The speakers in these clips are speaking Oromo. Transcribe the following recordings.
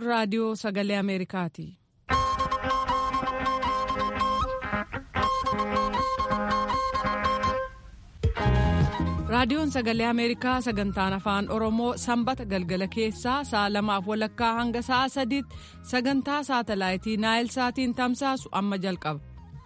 raadiyoo sagalee Ameerikaati. raadiyoon sagalee ameerikaa sagantaan afaan oromoo sanbata galgala keessaa sa'a lamaaf walakkaa hanga sa'a sadiitti sagantaa saatalaayitii naayil saatiin tamsaasu amma jalqaba.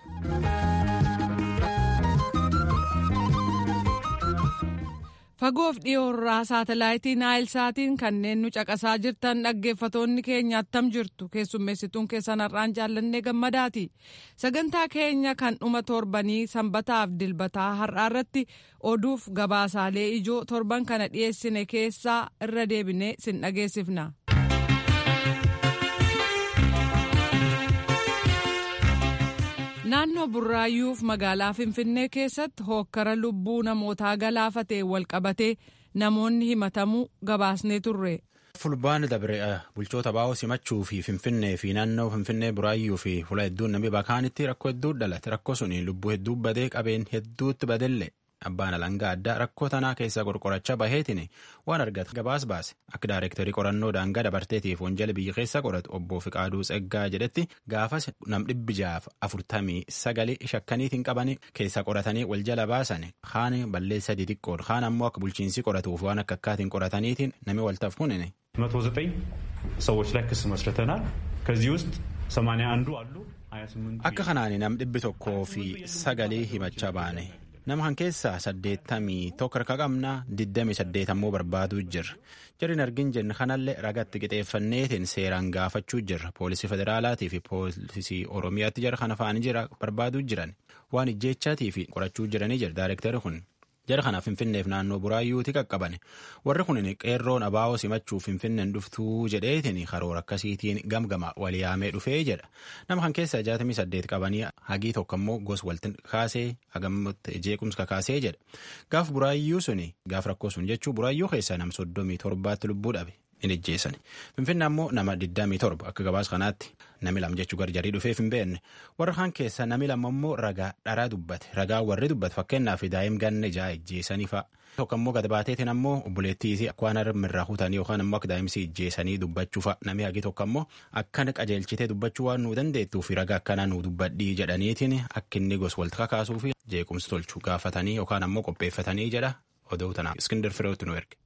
fagoof dhiyoorraa saatalaayitii naayil saatiin kanneen nu caqasaa jirtan dhaggeeffatoonni keenya attam jirtu keessummeessituun keessan har'aan jaallannee gammadaati sagantaa keenya kan dhuma torbanii sanbataaf dilbataa har'aa irratti oduuf gabaasaalee ijoo torban kana dhiyeessine keessaa irra deebinee sin dhageessifna. naannoo burraayyuuf magaalaa finfinnee keessatti hookkara lubbuu namootaa galaafatee walqabatee namoonni himatamuu gabaasnee turre. fulbaana dabre bulchoota baa'oo simachuu fi finfinnee fi naannoo finfinnee buraayyuu fi fula hedduun namni bakaanitti rakkoo hedduu dhalate rakkoo suni lubbuu hedduu badee qabeen hedduutti badelle abbaan alangaa addaa rakkoo tanaa keessaa qorqorachaa baheetiin waan argate gabaas baase akka daayirektarii qorannoo daangaa dabarteetiif wanjala biyya keessa qoratu obbo Fiqaaduu Tseggaa jedhetti gaafas nam dhibbi jaaf afurtamii sagalii shakkaniitiin qabanii keessaa qoratanii wal jala baasan kaan balleessa xixiqqoon kaan ammoo akka bulchiinsi qoratuuf waan akka akkaatiin qorataniitiin namni waltaaf kunine. መቶ ዘጠኝ ሰዎች ላይ ክስ መስርተናል ከዚህ ውስጥ ሰማንያ አንዱ አሉ akka kanaan nam dhibbi tokkoo fi sagalii himachaa baane nama kan keessaa saddeettamii tokko harka qabnaa digdamii saddeet ammoo barbaaduu jirra jarri argin jenne kanallee ragatti qixeeffanneetiin seeraan gaafachuu jirra poolisii federaalaatii fi poolisii oromiyaatti jara kana faanii jira barbaaduu jiran waan ijjeechaatii fi qorachuu jiranii jira daayirektari kun. jara kanaaf finfinneef naannoo buraayyuuti qaqqabane warri kun qeerroon abaa'oo simachuuf finfinneen dhuftuu jedheetiin karoora akkasiitiin gamgama waliyaamee dhufee jedha nama kan keessaa jaatamii saddeet qabanii hagii tokko immoo gos walti kaasee hagammatti jeequmsa kaasee jedha gaaf buraayyuu suni gaaf rakkoo sun jechuu buraayyuu keessaa nam soddomii torbaatti lubbuu dhabe in ijjeessan finfinne ammoo nama digdamii torba akka gabaas kanaatti nami lama jechuu garjarii dhufeef hin beekne warra kaan keessa nami lama immoo ragaa dharaa dubbate ragaa warri dubbate fakkeenyaaf daa'im ganna ijaa ijjeessanii fa'a. tokko immoo gad baateetiin ammoo obboleettii waan harmirraa kutanii yookaan immoo akka daa'imsi ijjeessanii dubbachuu fa'a nami hagi tokko ammoo akkana qajeelchitee dubbachuu waan nuu dandeettuu fi ragaa akkanaa nuu dubbadhii jedhaniitiin akka inni gos walti kakaasuu fi jeequmsi tolchuu gaafatanii yookaan ammoo qopheeffatanii jedha oduu tanaaf iskindir fireetti nu erge.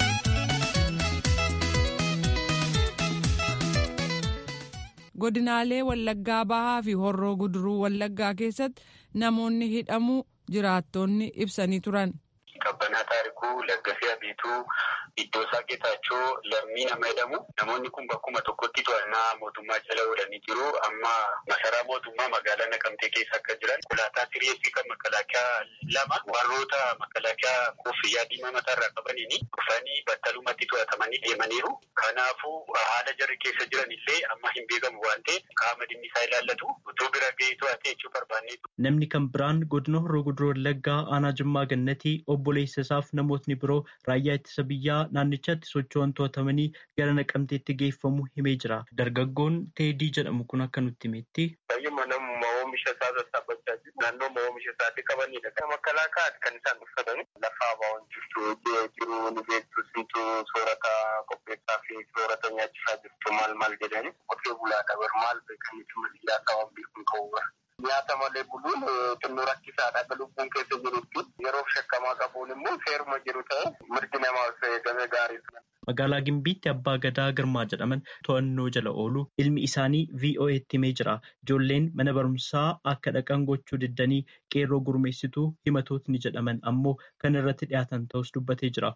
godinaalee wallaggaa bahaa fi horroo guduruu wallaggaa keessatti namoonni hidhamuu jiraattonni ibsanii turan. Qabbanaa taarikuu Laggasee Abiituu iddoo isaa Geetaachoo lammii nama jedhamu namoonni kun bakkuma tokkotti to'annaa mootummaa jala oolanii jiru amma masaraa mootummaa magaalaa Naqamtee keessa akka jiran konkolaataa sireessii kan makalaakaa lama warroota makalaakaa koffiyyaa diimaa mataarraa qabaniin dhufanii battalumatti to'atamanii deemaniiru kanaafuu haala jarri keessa jiran illee amma hin beekamu waan ta'eef qaama dhimmi isaa ilaallatu utuu bira ga'ee to'atee jechuu barbaanne. Namni kan biraan godina horroo guduruu wallaggaa aanaa jimmaa gannatii obboleessa isaaf namootni biroo raayyaa ittisa biyyaa naannichatti socho'an to'atamanii gara naqamteetti geeffamu himee jira. Dargaggoon Teedii jedhamu kun akka nutti himetti. Baay'uma namummaa oomisha isaa sassaabachaa jiru. Naannoo oomisha isaatti qabanidha. Kan makalaakaati kan isaan uffatan. Lafa abaa'oon jirtu jiru ni beektu simtu soorata qopheessaa fi soorata nyaachisaa jirtu maal maal jedhani. Qotee bulaa dabar maal beekanitti maliyyaa ta'an beekuun ta'uu Nyaata malee buluun xinnoo rakkisaadha akka lubbuun keessa jirutti yeroo shakkamaa qabuun immoo seeruma jiru ta'e mirgi namaaf eegame gaariidha. Magaalaa Gimbiitti abbaa gadaa girmaa jedhaman to'annoo jala oolu ilmi isaanii VOA'tti himee jira. Ijoolleen mana barumsaa akka dhaqan gochuu diddanii qeerroo gurmeessituu himatootni jedhaman ammoo kan irratti dhiyaatan ta'us dubbatee jira.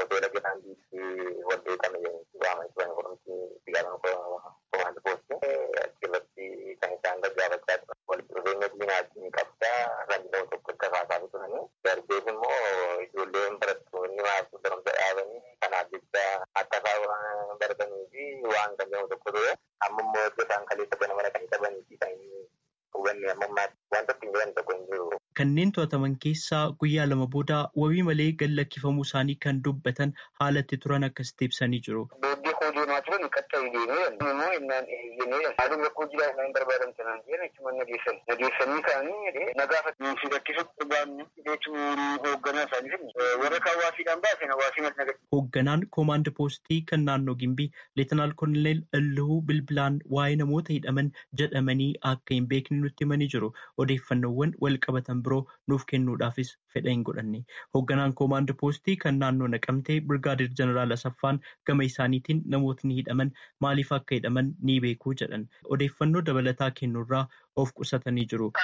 Kanneen to'ataman keessaa guyyaa lama booda wabii malee gad lakkifamuu isaanii kan dubbatan haalatti turan akkasitti ibsanii jiru. jennaan eeyyamee maalum rakkoo jiraatu hin barbaadan sanaan jedhan achuma nageessan nageessanii ka'anii nagaafat nuufi rakkisuu barbaannu jechuun hoogganaa isaanii warra hawaasiidhaan baasen hawaasii mas nagaddi. Hoogganaan koomaand poostii kan naannoo Gimbii Leetanaal Koloneel Illuu Bilbilaan waa'ee namoota hidhaman jedhamanii akka hin beekne nutti himanii jiru. Odeeffannoowwan wal qabatan biroo nuuf kennuudhaafis fedha hin godhanne. Hoogganaan koomaand poostii kan naannoo naqamtee Birgaadir Jeneraal Asaffaan gama isaaniitiin namootni hidhaman maaliif akka hidhaman ni beekuu jedhan. Odeeffannoo dabalataa kennuurraa of qusatanii jiru.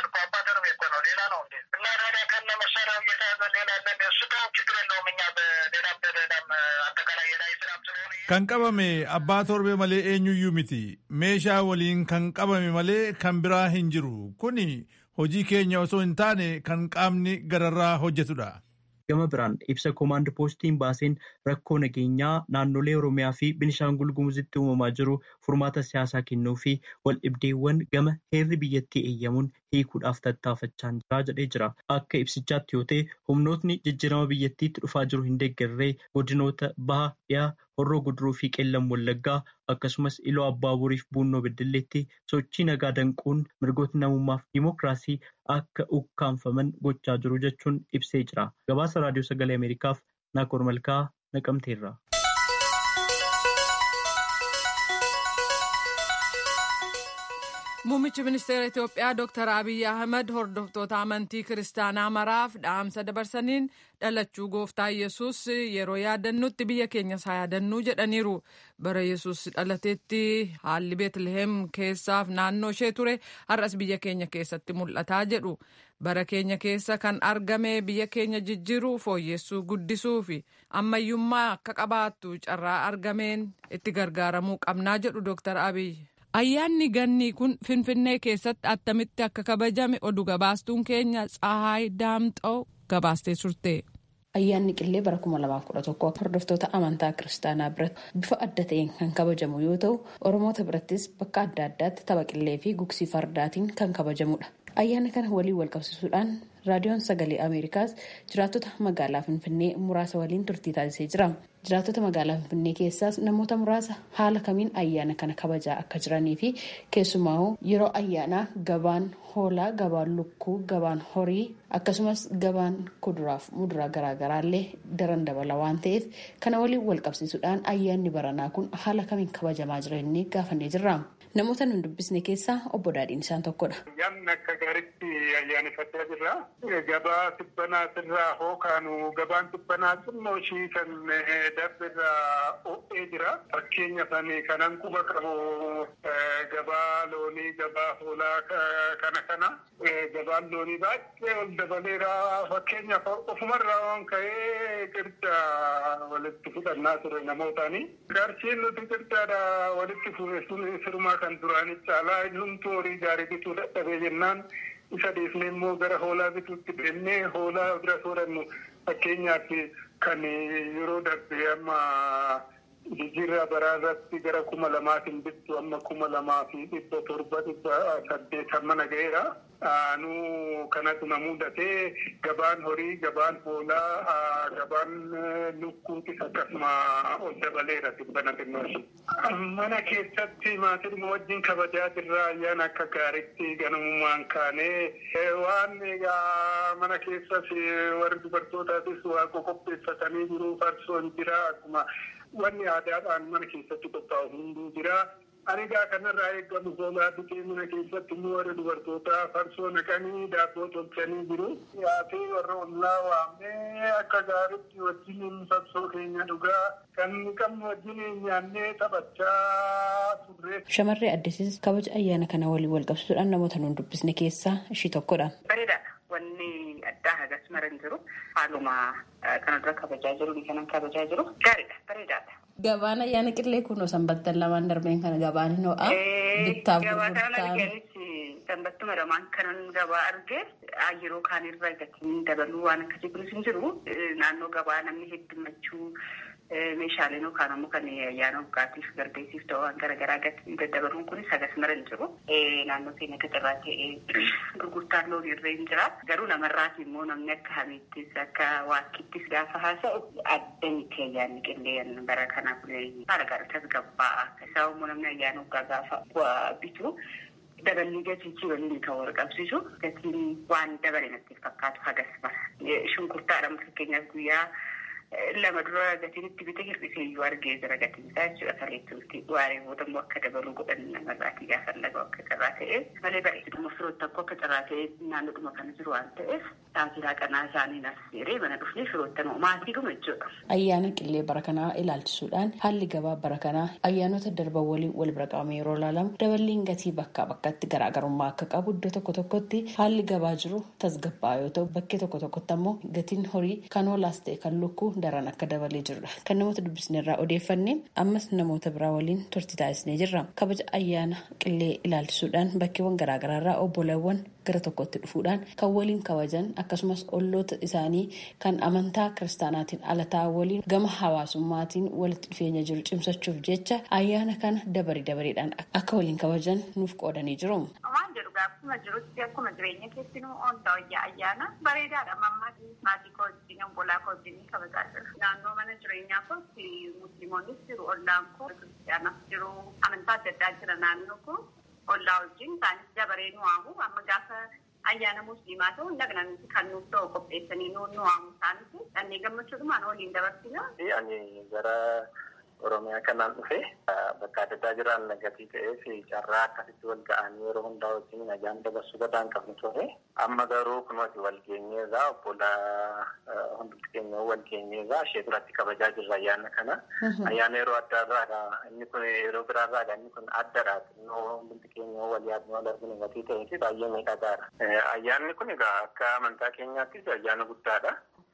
Kan qabame abbaa torbee malee eenyuyyuu miti. Meeshaa waliin kan qabame malee kan biraa hin jiru. Kuni hojii keenya osoo hin taane kan qaamni gararraa hojjetudha. Gama biraan ibsa koomaand poostiin baaseen rakkoo nageenyaa naannolee Oromiyaa fi Binishaangul Gumuzitti uumamaa jiru furmaata siyaasaa kennuu fi waldhibdeewwan gama heerri biyyattii eeyyamuun hiikuudhaaf tattaafachaa jira jedhee jira. Akka ibsichaatti yoo ta'e humnootni jijjiirama biyyattiitti dhufaa jiru hin deeggarree godinoota baha dhiyaa horroo guduruu fi qeellam wallaggaa akkasumas iloo abbaabuuriif buunnoo beddelleetti sochii nagaa danquun mirgoota namummaaf dimookiraasii akka ukkaanfaman gochaa jiru jechuun ibsee jira. Gabaasa raadiyoo sagalee Ameerikaaf Naakoor Malkaa naqamteerra. Muummichi ministeera Itoophiyaa Dr. Abiy Ahmed hordoftoota amantii kiristaanaa maraaf dhaamsa dabarsaniin dhalachuu gooftaa Yesuus yeroo yaadannutti biyya keenyas haa yaadannuu jedhaniiru. Bara Yesuus dhalateetti haalli Beetliheem keessaaf naannoo ishee ture har'as biyya keenya keessatti mul'ataa jedhu. Bara keenya keessa kan argame biyya keenya jijjiiruu fooyyessuu guddisuu fi ammayyummaa akka qabaattu carraa argameen itti gargaaramuu qabnaa jedhu Dr. Abiy. Ayyaanni gannii kun Finfinnee keessatti attamitti akka kabajame oduu gabaastuun keenya Tsahaay Daamxoo gabaastee turte. Ayyaanni qillee bara 2011 hordoftoota amantaa kiristaanaa biratti bifa adda ta'een kan kabajamu yoo ta'u Oromoota birattis bakka adda addaatti tapha qillee fi gugsii fardaatiin kan kabajamudha. Ayyaana kana waliin wal qabsiisuudhaan raadiyoon sagalee Ameerikaas jiraattota magaalaa Finfinnee muraasa waliin turtii taasisee jira. Jiraattota magaalaa Finfinnee keessaas namoota muraasa haala kamiin ayyaana kana kabajaa akka jiranii fi keessumaa yeroo ayyaanaa gabaan hoolaa, gabaan lukkuu, gabaan horii akkasumas gabaan kuduraaf muduraa garaagaraallee daran dabala waan ta'eef kana waliin wal qabsiisuudhaan ayyaanni baranaa kun haala kamiin kabajamaa jiranii gaafannee jirra. Namoota nun dubbisne keessaa obbo Daadhiin isaan tokkodha. Ayyaanni akka gaariitti ayyaaneffachaa jirra. Gabaa tibbanaatirraa hookaanu gabaan tibbanaa xinnoo ishii kan darbirraa o'ee jira. Fakkeenyaaf kanan quba qabu gabaa loonii, gabaa hoolaa kana kana. Gabaan loonii baay'ee ol dabaleera. Fakkeenyaaf ofumarraa waan ka'ee qirca walitti fudhannaa ture namootaani. Qarshiin nuti qircaadha walitti fuudhe sun firmaa kan duraanii caalaa hundumtuu horii gaarii bituu dadhabee jennaan isa dhiifnee immoo gara hoolaa bituutti deemnee hoolaa bira soorannu fakkeenyaaf kan yeroo darbe amma jijjiirraa baraarratti gara kuma lamaatiin bittu amma kuma lamaa fi dhibba torba dhibba saddeet mana ga'eera. nu kanatu na mudatee gabaan horii gabaan hoolaa gabaan lukkuutis akkasuma ol dabaleera tibbana xinnooshi. Mana keessatti maatiin wajjin kabajaa jirra ayyaana akka gaariitti ganamummaan kaanee waan egaa mana keessas warri dubartootaatis waa qopheeffatanii jiru farsoon jira akkuma wanni aadaadhaan mana keessatti qophaa'u hunduu jira. Anigaa kanarraa eegamu hoolaa bitee mana keessatti immoo warra dubartootaa farsoo naqanii daabboo tolchanii jiru. Yaatee warra ollaa waamnee akka gaariitti wajjin farsoo keenya dhugaa kan qabnu wajjin nyaannee taphachaa turre. Shamarree Addisiis kabaja ayyaana kana waliin wal qabsiisuudhaan namoota nuun dubbisne keessaa ishii tokkodha. Bareedaadha. Wanni addaa hagas mara hin jiru. Haaluma kana dura kabajaa jiru kanan kabajaa jiru. Gaariidha. Bareedaadha. Gabaan ayyaana qillee kun sanbattan lamaan darbeen kana gabaan hin ho'a. Bittaaf Gabaa kana arganis sanbattuma lamaan kanan gabaa arge yeroo kaan irra gatiin dabaluu waan akkasii kunis hin jiru. Naannoo gabaa namni heddumachuu meeshaaleen yookaan ammoo kan ayyaana waggaatiif garbeessiif ta'u waan garaagaraa gatii daddabaruun kun sagas mara hin jiru. Naannoo keenya gaxarraa ta'ee gurgurtaan loonii irra hin jira. Garuu namarraati immoo namni akka hamiittis akka waaqittis gaafa haasa'u adda miti ayyaanni qillee bara kana kun haala gaarii tasgabbaa'a. Isaa immoo namni ayyaana waggaa gaafa bitu dabalii gatii waliin kan wal qabsiisu gatiin waan dabale natti fakkaatu hagas mara. Shunkurtaadhaan fakkeenyaaf guyyaa lama dura gatiin itti bite hir'isee iyyuu argee jira gatiin isaa jechuudha kaleetti waaree booda immoo akka dabaluu godhan namarraatii gaafa lagoo akka carraa ta'e malee bareeduma firoota tokko akka carraa ta'e naannoodhuma kana jiru waan ta'eef taasisaa qanaa isaanii nas jedhee mana dhufnee firoota maatiidhuma jechuudha. Ayyaana qillee bara kanaa ilaalchisuudhaan haalli gabaa bara kanaa ayyaanota darban waliin wal bira qabame yeroo ilaalamu daballiin gatii bakkaa bakkatti garaagarummaa akka qabu iddoo tokko tokkotti haalli gabaa jiru tasgabbaa'aa yoo ta'u bakkee tokko tokkotti ammoo gatiin horii kan hoolaas ta'e kan lukkuu daran akka dabalee jirudha. Kan namoota dubbisne irraa odeeffanne ammas namoota biraa waliin turtii taasisnee jirra. Kabaja ayyaana qillee ilaalchisuudhaan bakkeewwan garaagaraa irraa obboleewwan gara tokkotti dhufuudhaan kan waliin kabajan akkasumas olloota isaanii kan amantaa kiristaanaatiin ala ta'an waliin gama hawaasummaatiin walitti dhufeenya jiru cimsachuuf jecha ayyaana kana dabarii dabareedhaan akka waliin kabajan nuuf qoodanii jiru. Waan jedhu gaafuma jirutti akkuma jireenya keessinuu ooltaa wayyaa ayyaana bareedaadha mammaatti maatii koo wajjin obbolaa koo wajjin kabajaa jira. Naannoo mana jireenyaa kootti musliimoonnis jiru ollaan koo kiristiyaanas jiru amantaa adda addaa jira naannoo koo ollaa wajjin isaanis dabaree nu waamu amma gaafa ayyaana musliimaa ta'u dhaqnanitti kan nuuf ta'u qopheessanii nu waamu isaanis dhannee gammachuudhumaan waliin dabarsina. Ani gara Oromiyaa kanaan dhufe bakka adda addaa jiraan nagatii ta'ee fi carraa akkasitti wal ga'anii yeroo hundaa wajjin nagaan dabarsuu gadaan qabnu ture. Amma garuu kunuoti wal geenyeerraa obbola hundumti keenya wal geenyeerraa ishee duratti kabajaa jirra ayyaana kana. Ayyaana yeroo adda irraa inni kun yeroo biraarraa inni kun addadha. Innoo hundumti keenya wal yaadnu wal arginu gatii ta'ee fi baay'ee miidhagaadha. Ayyaanni kun egaa akka amantaa keenyaattis ayyaana guddaadha.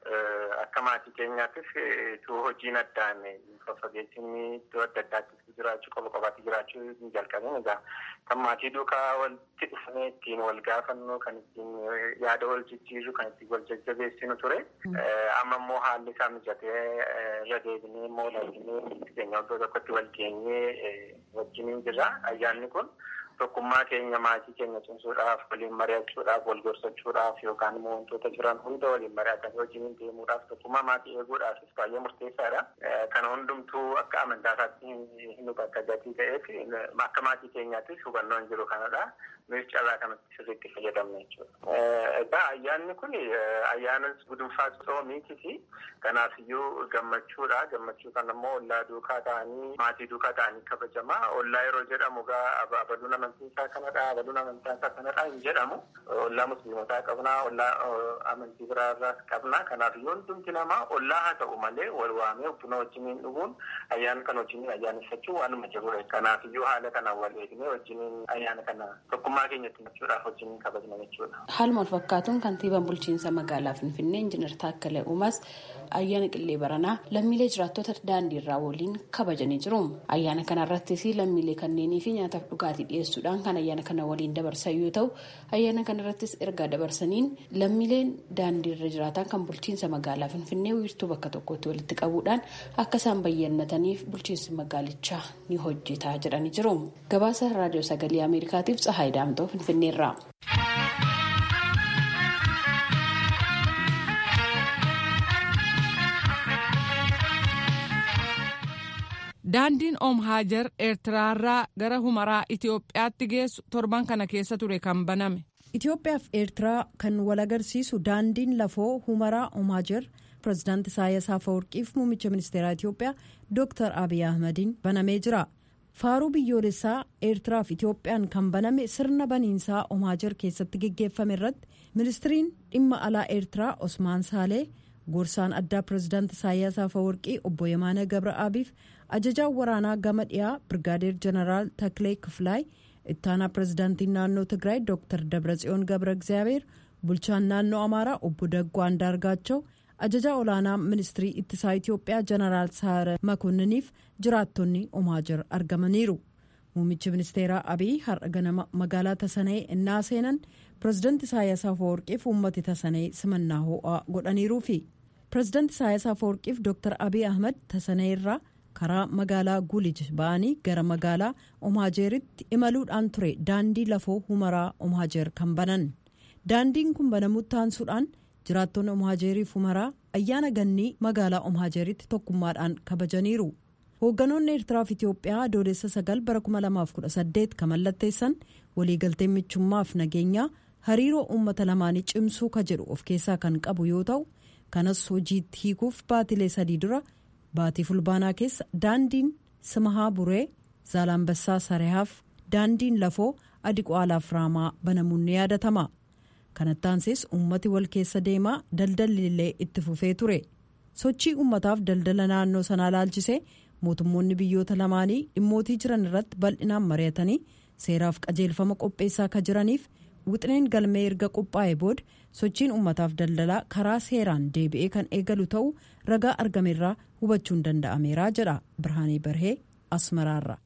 Akka maatii keenyaattis ituu hojiin addaan faffageessinni iddoo adda addaatti jiraachuu qofa qofaatti jiraachuu hin jalqabin egaa kan maatii duukaa walitti dhufnee ittiin wal gaafannu kan ittiin yaada wal jijjiirru kan ittiin wal jajjabeessinu ture. Amma immoo haalli isaa mijatee irra deebinee immoo laafinee keenya iddoo tokkotti wal geenyee wajjiniin jirra. Ayyaanni kun tokkummaa keenya maatii keenya cimsuudhaaf waliin mari'achuudhaaf wal gorsachuudhaaf yookaan immoo wantoota jiran hunda waliin mari'atanii wajjiniin deemuudhaaf tokkummaa maatii eeguudhaafis baay'ee murteessaadha. Kana hundumtuu akka amantaa isaatti hin hubata gatii ta'eef akka maatii keenyaattis hubannoo hin jiru kanadha. Nuyi carraa kanatti sirriitti fayyadamna jechuudha. Egaa ayyaanni kun ayyaana gudunfaa soomiiti fi kanaafiyyuu gammachuudha. Gammachuu kana immoo ollaa duukaa ta'anii maatii duukaa ta'anii kabajama. Ollaa yeroo jedhamu egaa abaluun amantii isaa kanadha. Abaluun amantaa isaa kanadha hin jedhamu. Ollaa musliimotaa qabna. Ollaa amantii biraarraas qabna. Kanaafiyyuu hundumti namaa ollaa haa ta'u malee wal waamee buna wajjiniin dhuguun ayyaana kana wajjiniin ayyaaneffachuun waanuma jirudha. Kanaafiyyuu haala kanaan wal eegnee wajjiniin ayyaana kana tokkummaa keenyatti machuudhaaf wajjiniin kabajna jechuudha. Haaluma wal fakkaatuun kantiibaan bulchiinsa magaalaa Finfinnee Injiinar Taakkalee Uumaas ayyaana qillee baranaa lammiilee jiraattota daandii irraa waliin kabajanii jiru. Ayyaana kana irrattis lammiilee kanneenii fi nyaataaf dhugaatii dhiyeessuudhaan kan ayyaana kana waliin dabarsan yoo ta'u ayyaana kana irrattis ergaa dabarsaniin lammiileen daandii irra jiraatan kan bulchiinsa magaalaa Finfinnee wiirtuu bakka tokkotti walitti qabuudhaan akka isaan bayyannataniif bulchiinsi magaalichaa ni hojjetaa jedhanii jiru. Gabaasa raadiyoo sagalee Ameerikaatiif Tsahaay Daamtoo Finfinneerraa. daandiin oom haajar eertiraarraa gara humaraa itiyoophiyaatti geessu torban kana keessa ture kan baname. itiyoophiyaa fi eertiraa kan wal agarsiisu daandiin lafoo humaraa oom haajar pirezidaanti isaayyaas afawarqiif muummicha ministeeraa itiyoophiyaa dooktar abiy ahmadiin banamee jira. faaruu biyyoolessaa eertiraa fi itiyoophiyaan kan baname sirna baniinsaa oom haajar keessatti geggeeffame irratti ministiriin dhimma alaa eertiraa osmaan saalee. gorsaan addaa pirezidaanti isaayyaas afawarqii obbo yemaana gabra'aabiif ajajaan waraanaa gama dhiyaa birgaadeer jeneraal taklee kifilaay ittaanaa pirezidaantiin naannoo tigraay dooktar dabratsiyoon gabra egzaabeer bulchaan naannoo amaaraa obbo daggoo andaargaachoo ajajaa olaanaa ministirii ittisaa itiyoophiyaa jeneraal saara makoonniniif jiraattonni omaajar argamaniiru muummichi ministeeraa abiy har'a ganama magaalaa tasanee innaa seenan pirezidaanti isaayyaas afawarqiif uummati tasanee simannaa ho'aa godhaniiruufi. pirezidaanti Isaayyaas Afeworqiif Dr. Abiy Ahmed tasaneerraa karaa magaalaa Gulij ba'anii gara magaalaa Omaajeeritti imaluudhaan ture daandii lafoo humaraa Omaajeer kan banan. Daandiin kun banamutti aansuudhaan jiraattonni Omaajeeriif humaraa ayyaana gannii magaalaa Omaajeeritti tokkummaadhaan kabajaniiru. Hoogganoonni Eertiraa fi Itoophiyaa adoolessa sagal bara 2018 kan mallatteessan waliigaltee michummaaf nageenyaa hariiroo uummata lamaanii cimsuu ka jedhu of keessaa kan qabu yoo ta'u kanas hojiitti hiikuuf baatilee sadii dura baatii fulbaanaa keessa daandiin simahaa buree zaalambassaa sarehaaf daandiin lafoo adiqwaalaaf raamaa banamuun ni yaadatama kanattaansees uummati wal keessa deemaa daldalli illee itti fufee ture sochii uummataaf daldala naannoo sanaa laalchisee mootummoonni biyyoota lamaanii dhimmootii jiran irratti bal'inaan mari'atanii seeraaf qajeelfama qopheessaa ka jiraniif wixineen galmee erga qophaa'e booda sochiin uummataaf daldalaa karaa seeraan deebi'ee kan eegalu ta'uu ragaa argamerraa hubachuun danda'ameera jedha birhaanii barhee asmaraarra.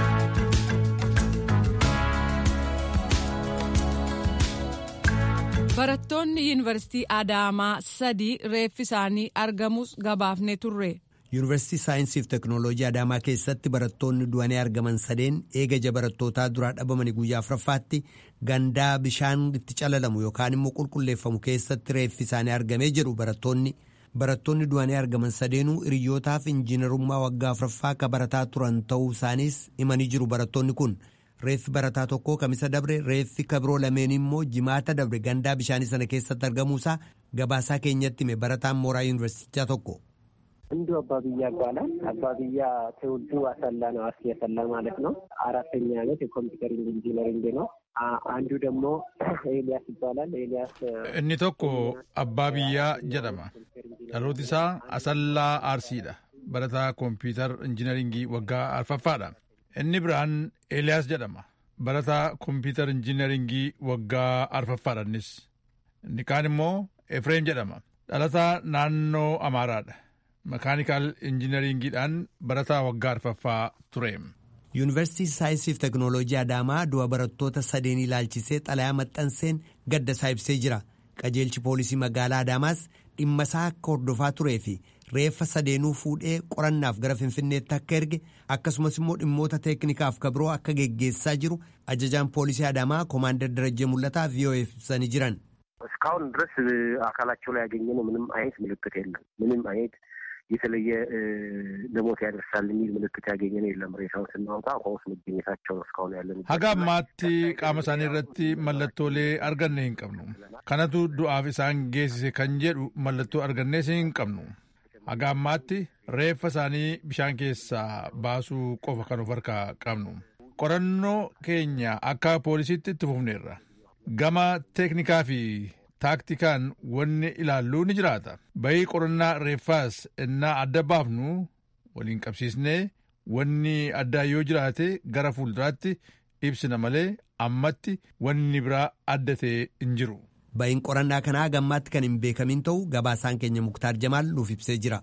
barattoonni yuunivarsiitii adaamaa sadii reeffi isaanii argamus gabaafne turre. yuunivarsiitii saayinsii fi teknooloojii adaamaa keessatti barattoonni du'anii argaman sadeen eegaja barattootaa duraa dhabamanii guyyaa afuraffaatti gandaa bishaan itti calalamu yookaan immoo qulqulleeffamu keessatti reeffi isaanii argamee jedhu barattoonni barattoonni du'anii argaman sadeenuu hiriyyootaaf injiinarummaa waggaa afuraffaa akka barataa turan ta'uu isaaniis himanii jiru barattoonni kun reeffi barataa tokkoo kamisa dabre reeffi kabiroo lameen immoo jimaata dabre gandaa bishaanii sana keessatti argamuusaa gabaasaa keenyatti hime barataan mooraa yuunivarsiitichaa tokko. አንዱ አባብያ ይባላል። አባብያ ትውልዱ አሰላ ነው፣ አርሲ አሰላ ማለት ነው። አራተኛ ዓመት የኮምፒውተር ኢንጂነሪንግ ነው። አንዱ ደግሞ ኤልያስ ይባላል። ኤልያስ inni tokko abbaa biyyaa jedhama dhalooti isaa asallaa aarsiidha barataa kompiitar injiinaringii waggaa arfaffaadha inni biraan eeliyaas jedhama barataa kompiitar injiinaringii waggaa arfaffaadha innis inni kaan immoo efreem jedhama dhalataa naannoo amaaraadha makaanikaal injiinaringiidhaan barataa waggaa arfaffaa ture. yuunivarsiitii saayinsii fi teknooloojii adaamaa du'a barattoota sadeen ilaalchisee xalayaa maxxanseen gadda isaa ibsee jira qajeelchi poolisii magaalaa adaamaas dhimma isaa akka hordofaa turee fi reeffa sadeenuu fuudhee qorannaaf gara finfinneetti akka erge akkasumas immoo dhimmoota teeknikaaf kabiroo akka geggeessaa jiru ajajaan poolisii adaamaa koomaandar darajjee mul'ataa vii'oo'eef ibsanii jiran. እስካሁን ድረስ አካላቸው ላይ ያገኘነው ምንም አይነት ምልክት የለም። ምንም አይነት የተለየ ለሞት ያደርሳል የሚል ምልክት ያገኘን የለም። ሬሳውን ስናወጣ ውስጥ መገኘታቸው ነው እስካሁን ያለን። haga ammaatti qaama isaanii irratti mallattoolee arganne hin qabnu kanatu du'aaf isaan geessise kan jedhu mallattoo argannees hin qabnu haga ammaatti reeffa isaanii bishaan keessaa baasuu qofa kan of harkaa qabnu qorannoo keenya akka poolisiitti itti fufneerra gama teeknikaa fi taaktikaan wanni ilaalluu ni jiraata bahii qorannaa reeffaas innaa adda baafnu waliin qabsiisnee wanni addaa yoo jiraate gara fuulduraatti ibsina malee ammatti wanni biraa adda ta'e hin jiru. bahiin qorannaa kanaa gammaatti kan hin beekamin ta'u gabaasaan keenya muktaar jamaal nuuf ibsee jira.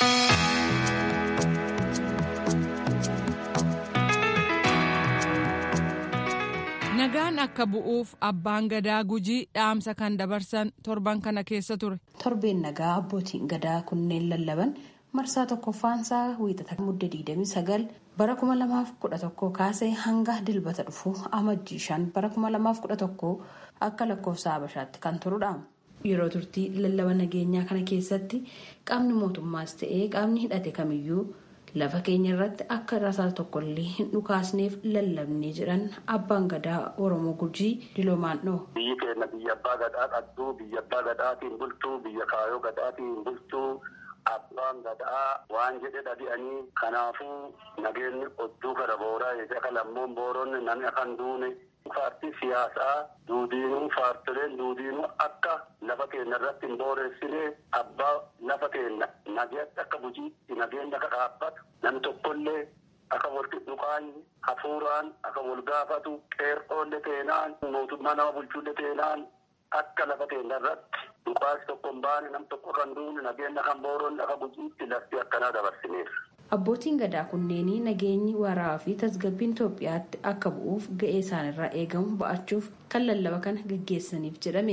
nagaan akka bu'uuf abbaan gadaa gujii dhaamsa kan dabarsan torban kana keessa ture. torbeen nagaa abbootiin gadaa kunneen lallaban marsaa tokkoffaansaa wiixata mudde 29 bara 2011 kaasee hanga dilbata dhufu amajjii 5 bara 2011 akka lakkoofsa habashaatti kan turudha. yeroo turtii lallaba nageenyaa kana keessatti qaamni mootummaas ta'ee qaamni hidhate kamiyyuu lafa keenya irratti akka rasaa tokkollee hin dhukaasneef lallabnee jedhan abbaan gadaa oromoo gujii diloomaan dhoo. biyyi keenya biyya abbaa gadaa qabdu biyya abbaa gadaatiin bultuu biyya kaayoo gadaatiin bultuu abbaan gadaa waan jedhe dhabi'anii kanaafuu nageenyi odduu gara booraa eega lammoon booronni namni akan duune paartii siyaasaa duudiinuu paartileen duudiinuu akka lafa keenya irratti hin booreessine abbaa lafa keenya nageenya akka bujiitti nageenya akka dhaabbatu namni tokkollee akka wal dhukaanyi hafuuraan akka wal gaafatu qeerroolle teenaan mootummaa nama bulchuulle teenaan akka lafa keenya irratti dhukaasi tokko hin baane nam tokko kan duune nageenya kan booroonni akka bujiitti lafti akkanaa dabarsineera. Abbootiin gadaa kunneenii nageenyi waraabaa fi tasgabbiin Itoophiyaatti akka bu'uuf ga'ee isaanirraa eegamu ba'achuuf kan lallaba kana gaggeessaniif jedhame.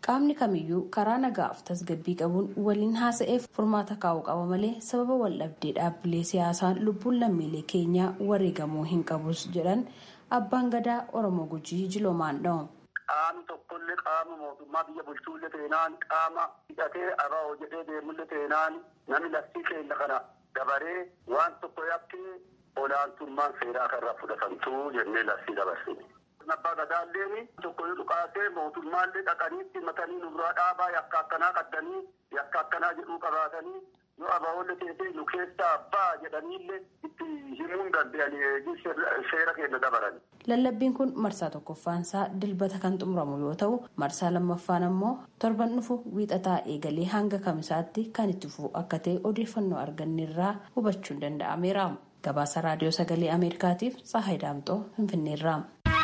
qaamni kamiyyuu karaa nagaaf tasgabbii qabuun waliin haasa'eef furmaata kaa'uu qaba malee sababa waldhabdee dhaabbilee siyaasaan lubbuun lammiilee keenyaa wareegamuu hin qabus jedhan abbaan gadaa oromoo gujii jiloomaan dha'u. qaamni tokkollee qaama mootummaa biyya bulchuullee teenaan qaama hidhatee aba'oo jedhee deemullee teenaan namni laftii keenya kana dabaree waan tokko yakkee olaantummaan seeraa kanarraa fudhatamtuu jennee laftii dabarsine. Abbaa gadaalleen tokko yoo dhukaasee mootummaallee dhaqaniitti matanii nurraa dhaabaa yakka akkanaa qaddanii yakka akkanaa jedhuu qabaatanii yoo abaa'oolle teessee nu keessaa abbaa jedhaniillee itti himuun danda'anii seera keenya dabalan. Lallabbiin kun marsaa tokkoffaansaa dilbata kan xumuramu yoo ta'u marsaa lammaffaan ammoo torban dhufu wiixataa eegalee hanga kamisaatti kan itti fufu akka ta'e odeeffannoo arganneerraa hubachuun danda'ameera. Gabaasa raadiyoo sagalee Ameerikaatiif Tsahaay Daamxoo Finfinneerraa.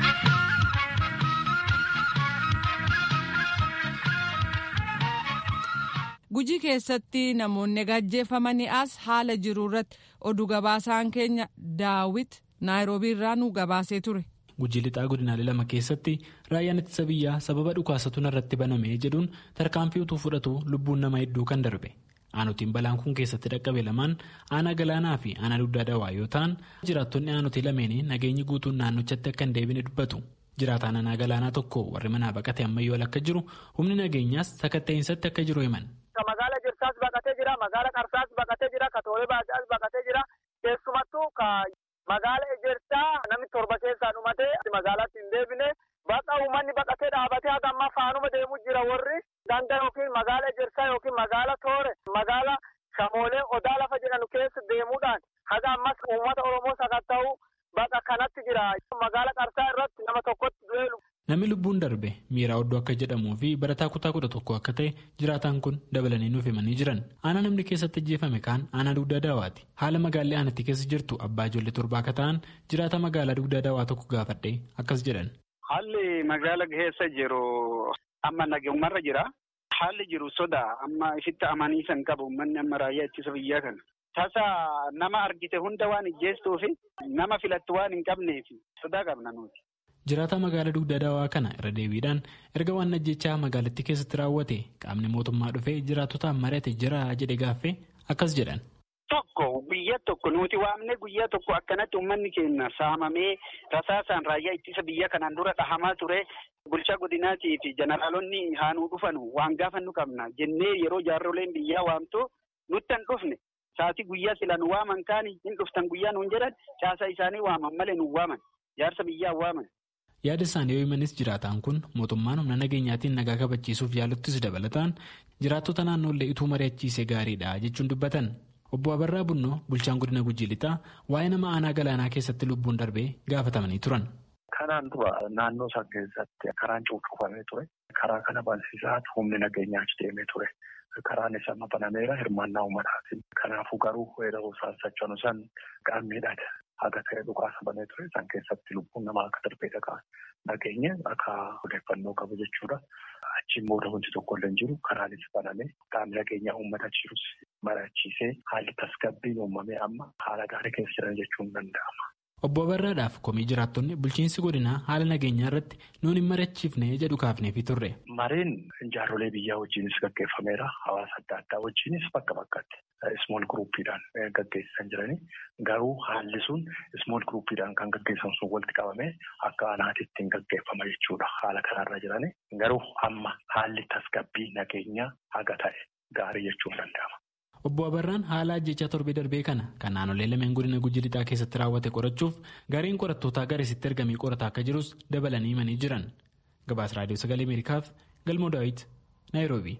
Gujii keessatti namoonni gajjeeffamanii as haala jiru irratti oduu gabaasaan keenya daawit naayiroobii irraa nu gabaasee ture. Gujii lixaa godinaalee lama keessatti raayyaan ittisa biyyaa sababa dhukaasatuun irratti baname jedhuun tarkaanfii utuu fudhatu lubbuun nama hedduu kan darbe. Aanotiin balaan kun keessatti dhaqqabe lamaan aanaa galaanaa fi aanaa dugdaa dawaa yoo ta'an jiraattonni aanotii lameenii nageenyi guutuun naannochatti akka hin deebine dubbatu. Jiraataan aanaa galaanaa tokko warri manaa baqate ammayyoo akka jiru humni nageenyaas sakatta'insaatti akka jiru himan. Magaala Jirsaas baqatee jira, magaala Qarsaas baqatee jira, Katoolee Baajaas baqatee jira. Keessumattuu magaala Ejersaa namni torba keessaa dhumatee magaalaatti hin deebine bakka uummanni baqatee dhaabatee haga ammaa faanuma deemuu jira warri ganda yookiin magaala Ejersaa yookiin magaala Toore magaala Shamoolee Odaa lafa jedhanu keessa deemuudhaan haga ammas uummata Oromoo sakatta'uu bakka kanatti jira. Magaala Qarsaa irratti nama tokkotti du'ee Namni lubbuun darbe miiraa oddoo akka jedhamuu fi barataa kutaa kudha tokko akka ta'e jiraataan kun dabalanii nuuf himanii jiran. Aanaa namni keessatti ajjeefame kaan aanaa dugdaa daawaati. Haala magaalaa aanatti keessa jirtu abbaa ijoollee torbaa akka ta'an jiraata magaalaa dugdaa daawaa tokko gaafadhee akkas jedhan. Haalli magaala keessa jiru amma nageenyumarra jira. Haalli jiru sodaa amma ifitti amanii san qabu uummanni amma raayyaa ittisa biyyaa kana. Tasa nama argite hunda waan ijjeestuu fi nama filattu waan hin qabneef sodaa qabna nuti. Jiraataa magaalaa dugdaa daawaa kana irra deebiidhaan erga waan ajjechaa magaalattii keessatti raawwate qaamni mootummaa dhufee jiraatotaan mari'ate jira jedhe gaaffee akkas jedhan. Tokko biyya tokko nuti waamne guyyaa tokko akkanatti uummanni keenya saamamee rasaasaan raayyaa ittisa biyya kanaan dura dhahamaa ture bulchaa godinaatii fi jeneraalonni haanuu dhufanu waan gaafannu qabna jennee yeroo jaarroleen biyyaa waamtu nutti hin dhufne saatii guyyaa sila nu waaman kaani hin dhuftan guyyaa nuun jedhan caasaa isaanii waaman malee nu waaman jaarsa biyyaa waaman. yaada isaanii yoo himanis jiraataan kun mootummaan humna nageenyaatiin nagaa kabachiisuuf yaaluttis dabalataan jiraattota naannoollee ituu mari'achiisee gaariidha jechuun dubbatan obbo Abarraa Bunnoo bulchaan godina Gujii Lixaa waa'ee nama aanaa galaanaa keessatti lubbuun darbee gaafatamanii turan. Kanaan dura naannoo isaa keessatti karaan cuuccufamee ture. Karaa kana bansiisaa humni nageenyaa achi deemee ture. Karaan isa banameera hirmaannaa uummataatiin. Kanaafuu garuu weeraruu isaan sochoonu san qaamniidhaan haga ta'e dhukaasa banee ture. Isaan keessatti lubbuun namaa akka darbee dhagaa nageenya akka odeeffannoo qabu jechuudha. Achiin booda wanti tokko illee hin jiru. Karaanis banamee qaamni nageenyaa uummata jirus mari'achiisee haalli tasgabbiin uumamee amma haala gaarii keessa jiran jechuun danda'ama. Obbo Abarraadhaaf komii jiraattonni bulchiinsi godinaa haala nageenyaa irratti nuun hin mari'achiifne jedhu kaafneefi turre. Mareen jaarsolee biyyaa wajjinis gaggeeffameera. Hawaasa adda addaa wajjinis bakka bakkatti ismool guruuppiidhaan gaggeessan jiranii. Garuu haalli sun ismool guruuppiidhaan kan gaggeessan sun walitti qabamee akka aanaatitti hin gaggeeffama jechuudha. Haala kanarra jiranii. Garuu amma haalli tasgabbii nageenyaa haga ta'e gaarii jechuun danda'ama. Obbo Abarraan haala ajjechaa torbee darbee kana kan naannolee lameen godina Gujii Lixaa keessatti raawwate qorachuuf gareen qorattootaa garasitti ergamee qorataa akka jirus dabalanii himanii jiran. Gabaasa Raadiyoo Sagalee Ameerikaaf Galmoo Daawit, Naayiroobii.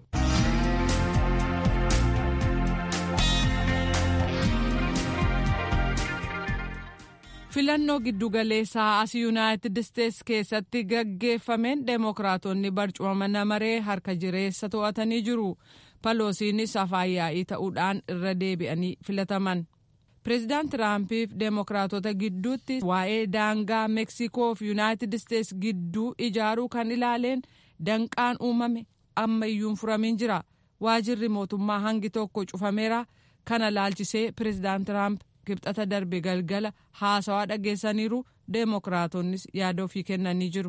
filannoo giddugaleessaa as yuunaayitid isteetsi keessatti gaggeeffameen deemokiraatonni barcuma mana maree harka jireessa to'atanii jiru paloosiinis afaan yaa'ii ta'uudhaan irra deebi'anii filataman pireezidaant tiraampiif deemokiraatota gidduutti waa'ee daangaa meeksikoo fi yuunaayitid isteetsi gidduu ijaaruu kan ilaaleen danqaan uumame amma iyyuu furamiin jira waajirri mootummaa hangi tokko cufameera kana laalchisee pireezidaant tiraamp kibxata darbe galgala haasawaa dhageessaniiru deemokiraatoonnis yaada ofii kennanii jiru.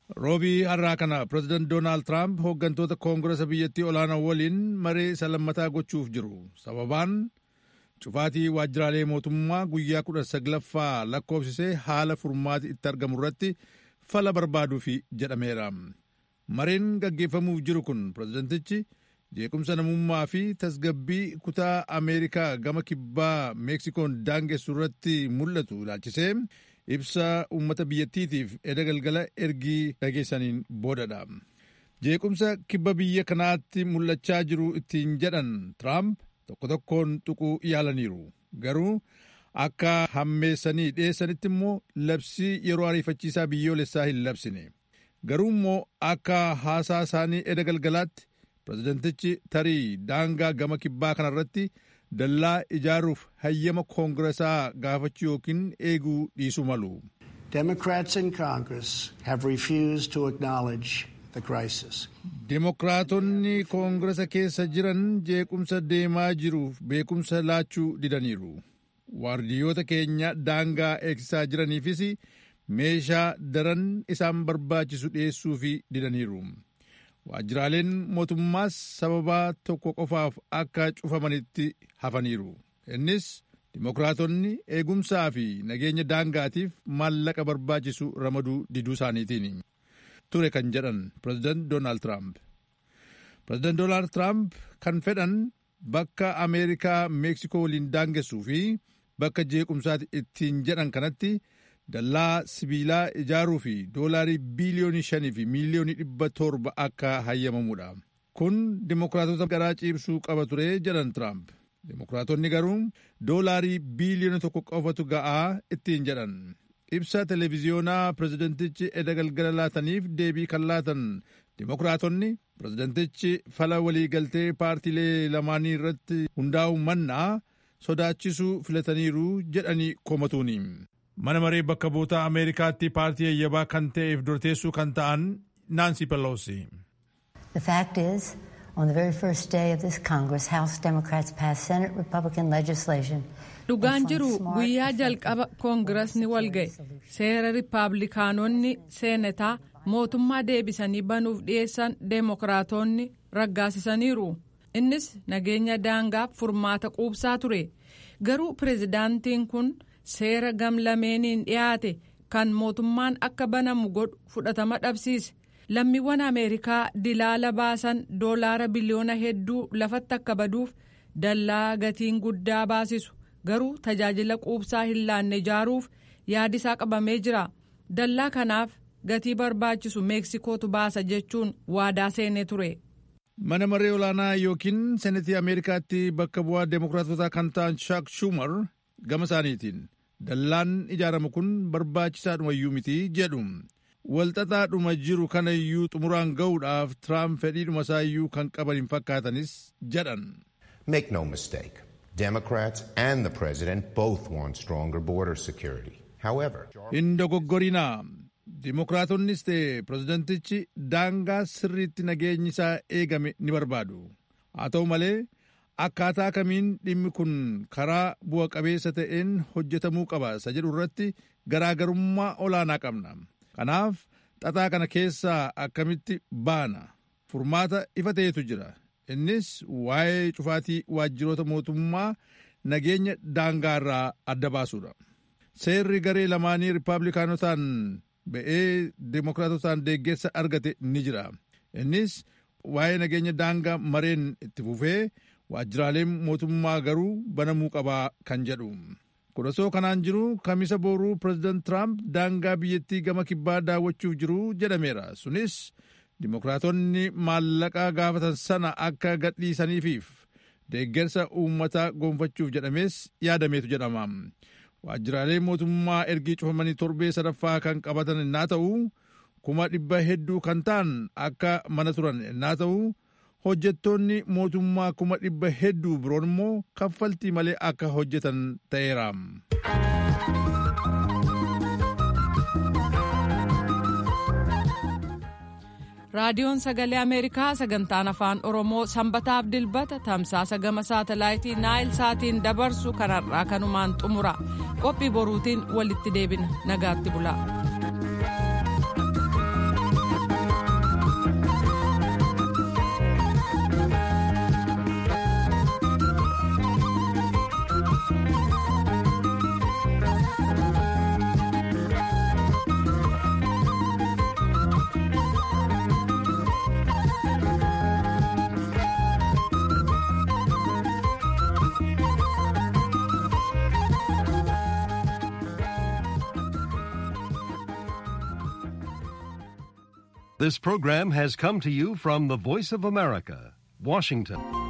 roobii har'aa kana pireezidaant doonaald tiraamp hooggantoota koongiresa biyyattii olaanaa waliin maree isa lammataa gochuuf jiru sababaan cufaatii waajjiraalee mootummaa guyyaa kudha saglaffaa lakkoofsisee haala furmaati itti argamu irratti fala barbaaduuf jedhameera mareen gaggeeffamuuf jiru kun pireezidantichi jeequmsa namummaa fi tasgabbii kutaa ameerikaa gama kibbaa meeksikoon daangessu irratti mul'atu ilaalchisee ibsa uummata biyyattiitiif eda galgala ergii dhageessaniin boodadha jeequmsa kibba biyya kanaatti mul'achaa jiru ittiin jedhan tiraamp tokko tokkoon tuquu yaalaniiru garuu akka hammeessanii dhiyeessanitti immoo labsii yeroo ariifachiisaa biyyoolessaa hin labsine garuu immoo akka haasaa isaanii eda galgalaatti pireezidantichi tarii daangaa gama kibbaa kanarratti dallaa ijaaruuf hayyama koongiresaa gaafachuu yookiin eeguu dhiisuu malu. Democrats in Congress have refused to acknowledge the crisis. Dimokiraatonni koongiresa keessa jiran jeequmsa deemaa jiruuf beekumsa laachuu didaniiru. Waardiyyoota keenya daangaa eegsisaa jiraniifis meeshaa daran isaan barbaachisu dhiyeessuu fi didaniiru. waajjiraaleen mootummaas sababaa tokko qofaaf akka cufamanitti hafaniiru innis dimokiraatonni eegumsaa fi nageenya daangaatiif maallaqa barbaachisu ramaduu diduu isaaniitiin ture kan jedhan pireezidaant doonaald tiraamp pireezidaant doonaald tiraamp kan fedhan bakka ameerikaa meeksikoo waliin daangessuu fi bakka jeequmsaati ittiin jedhan kanatti dallaa sibiilaa ijaaruu fi doolaarii biiliyoonii shanii fi miiliyoonii dhibba torba akka hayyamamudha. Kun dimokiraatota garaa ciibsuu qaba ture jedhan Tiraamp. Dimokiraatonni garuu doolaarii biiliyoona tokko qofatu ga'aa ittiin jedhan. Ibsa televiziyoonaa pireezidantichi eda galgala laataniif deebii kan laatan dimokiraatonni pireezidantichi fala waliigaltee paartiilee lamaanii irratti hundaa'u mannaa sodaachisuu filataniiru jedhanii komatuuni. mana maree bakka buutaa ameerikaatti paartii yayyabaa kan ta'eef dorteessuu kan ta'an naansi peloosi. The fact is, on the very first day of this Congress, House Democrats passed Senate Republican legislation. Dhugaan jiru guyyaa jalqaba koongirasni wal ga'e seera riippaabilikaanonni seenataa mootummaa deebisanii banuuf dhiyeessan deemokiraatonni raggaasisaniiru. Innis nageenya daangaaf furmaata quubsaa ture. Garuu pireezidaantiin kun seera gamlameeniin dhiyaate kan mootummaan akka banamu godhu fudhatama dhabsiise lammiiwwan ameerikaa dilaala baasan doolaara biliyoona hedduu lafatti akka baduuf dallaa gatiin guddaa baasisu garuu tajaajila quubsaa hin laanne ijaaruuf yaadisaa qabamee jira dallaa kanaaf gatii barbaachisu meeksikootu baasa jechuun waadaa seenee ture. mana maree olaanaa yookiin senetii ameerikaatti bakka bu'aa deemokiraatota kan ta'an shaak shumar gama isaaniitiin dallaan ijaaramu kun barbaachisaadhumayyuu miti jedhu walxaxaadhuma jiru kanayyuu xumuraan ga'uudhaaf tiraamp fedhiidhuma isaayyuu kan qaban hin fakkaatanis jedhan. Make no mistake, Democrats and the president both want stronger border security. However, hin dogoggorinaa dimokiraatonnis ta'e pireezidentichi daangaa sirriitti nageenyi isaa eegame ni barbaadu haa ta'u malee akkaataa kamiin dhimmi kun karaa bu'a qabeessa ta'een hojjetamuu qaba isa jedhu irratti garaagarummaa olaanaa qabna kanaaf xaxaa kana keessaa akkamitti baana furmaata ifa ta'etu jira innis waa'ee cufaatii waajjiroota mootummaa nageenya daangaa irraa adda baasuudha seerri garee lamaanii riippaabilikaanotaan ba'ee dimokiraatotaan deeggarsa argate ni jira innis waa'ee nageenya daangaa mareen itti fufee waajjiraaleen mootummaa garuu banamuu qabaa kan jedhu kun osoo kanaan jiru kamisa booruu pireezidaant tiraamp daangaa biyyattii gama kibbaa daawwachuuf jiru jedhameera sunis dimokiraatonni maallaqa gaafatan sana akka gadhiisaniifiif deeggarsa uummataa gonfachuuf jedhamees yaadameetu jedhama waajjiraalee mootummaa ergii cufamanii torbee sadaffaa kan qabatan innaa ta'u kuma dhibba hedduu kan ta'an akka mana turan innaa ta'u hojjettoonni mootummaa kuma dhibba hedduu biroon immoo kaffaltii malee akka hojjetan ta'eera. raadiyoon sagalee ameerikaa sagantaan afaan oromoo sanbataaf dilbata tamsaasa gama saatalaayitii naayil saatiin dabarsu kanarraa kanumaan xumura qophii boruutiin walitti deebina nagaatti bula. This program has come to you from the Voice of America, Washington.